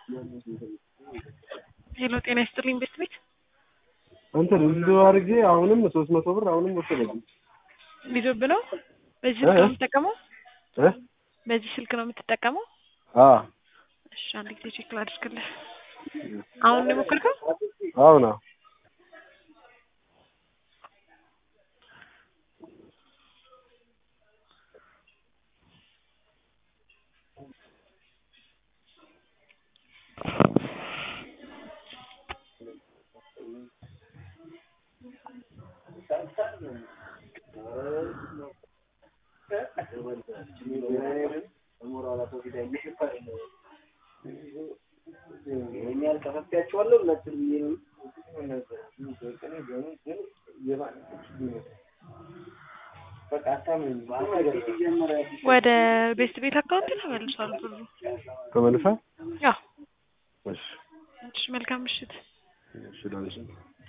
ሄሎ ጤና ይስጥልኝ ቤት ቤት እንትን ብዙ አድርጌ አሁንም ሶስት መቶ ብር አሁንም ወሰደብኝ ሊዞብ ነው። በዚህ ስልክ ነው የምትጠቀመው? እ በዚህ ስልክ ነው የምትጠቀመው? አ እሺ አንድ ጊዜ ቼክ ላድርግልህ። አሁን ነው የሞከርከው? አሁን አዎ ወደ ቤስት ቤት አካውንት ተመልሷል ብሩ። ተመልሳ ያው እሺ እሺ መልካም ምሽት። እሺ ዳንሽ